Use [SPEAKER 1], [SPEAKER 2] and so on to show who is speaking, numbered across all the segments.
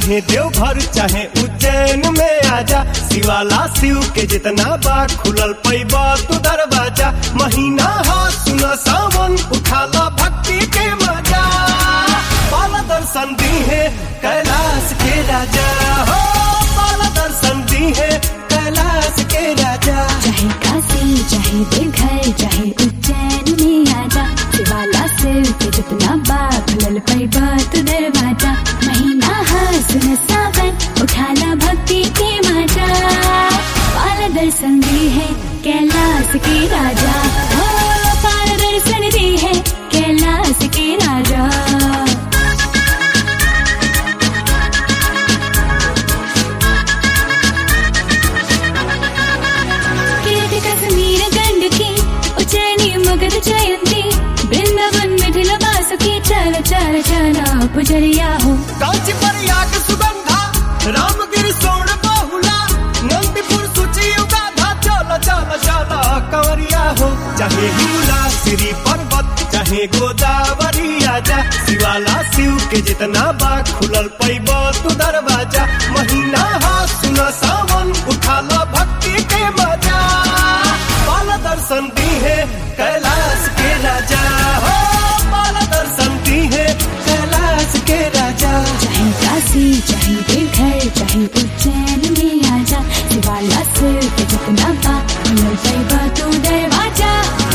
[SPEAKER 1] चाहे देवघर चाहे उज्जैन में आजा शिवाला शिव के जितना बा खुलल पैबा तू दरवाजा महीना हा सुन सावन उठाला भक्ति के मजा पाला दर्शन दी है कैलाश के राजा हो पाला दर्शन दी है कैलाश के राजा
[SPEAKER 2] चाहे काशी चाहे देवघर चाहे उज्जैन में आजा शिवाला सिर के जितना बाप लल पैबा तू दरवाजा महीना हासन सावन उठाना भक्ति के मजा पाल दर्शन दी है कैलाश के राजा हो पाल दर्शन दी है कैलाश के राजा कीर्ति कश्मीर गंडकी उज्जैनी मगध जयंती वृंदावन मिथिल वासुकी चल चल चला पुजरिया हो
[SPEAKER 1] कांची प्रयाग सुगंधा रामगिरी सोन बहुला नंदीपुर सुची उगाधा चल चल चल कंवरिया हो चाहे हिमला श्री पर्वत चाहे गोदावरी आजा शिवाला शिव के जितना बा खुलल पैब तू दरवाजा महीना हा सुन सावन उठाला भक्ति के मजा पाल दर्शन दी है कैलाश के राजा हो पाल दर्शन दी है कैलाश के राजा
[SPEAKER 2] चाहे काशी चाहे देवघर चाहे उज्जैन में आजा शिवाला सिर के जितना बा मिल पैबा तू दरवाजा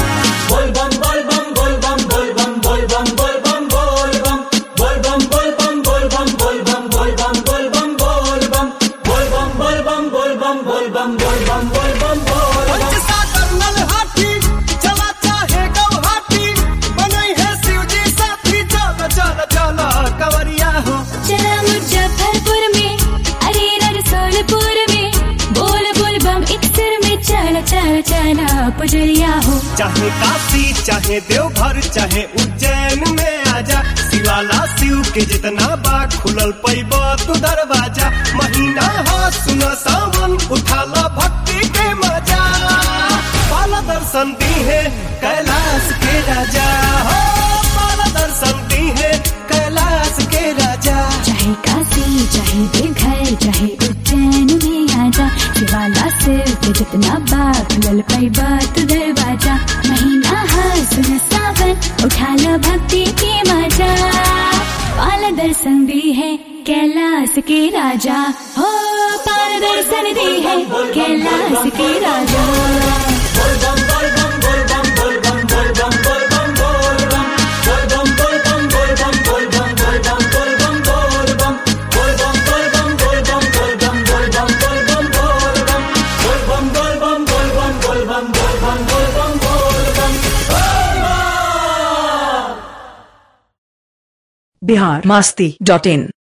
[SPEAKER 1] पंचसागर नलहाटी चला चाहे गौहाटी बनई है शिव जी साथी चल चल चल कंवरिया हो
[SPEAKER 2] चला मुजफ्फरपुर में अरे रसोलपुर में बोल बोल बम एक सिर में चल चल चला पुजरिया हो
[SPEAKER 1] चाहे काशी चाहे देवघर चाहे उज्जैन में आजा शिवाला शिव के जितना बा खुलल पैब तू दरवाजा महीना हा सुन सावन उठाला भक्ति के मजा पाला दर्शन दी है कैलाश के राजा हो पाला दर्शन दी है कैलाश के राजा
[SPEAKER 2] चाहे काशी चाहे देवघर चाहे उज्जैन में आजा शिवाला सिर के जितना बाप लल पैबा तू दरवाजा महीना हासन सावन उठा लो भक्ति के मजा पाल दर्शन दी है कैलाश के राजा हो पाल दर्शन दी है कैलाश के राजा
[SPEAKER 3] बिहार मास्ती डॉट इन